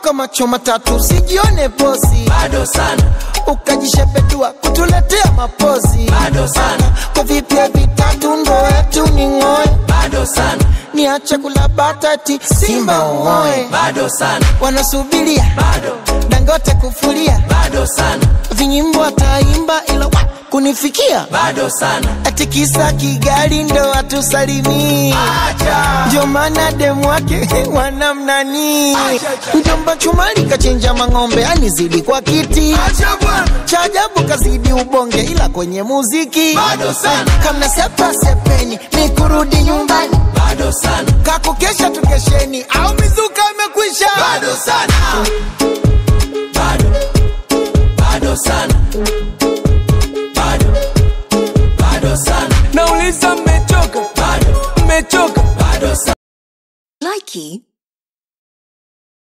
kwa macho matatu sijione posi bado sana ukajishepedua kutuletea mapozi Bado sana. kwa vipya vitatu ndo wetu ni ng'oe bado sana niache kula batati simba uoe bado sana wanasubiria bado dangote kufulia bado sana vinyimbo ataimba ila wa, kunifikia bado sana ati kisa kigali ndo atusalimii ndio maana demu wake wanamnani mjomba chumali kachinja mang'ombe anizidi kwa kiti cha ajabu kazidi ubonge ila kwenye muziki Bado sana. kamna sepa sepeni ni kurudi nyumbani bado sana kakukesha tukesheni au mizuka imekwisha bado sana bado bado sana bado bado sana nauliza mmechoka bado mmechoka bado sana Likey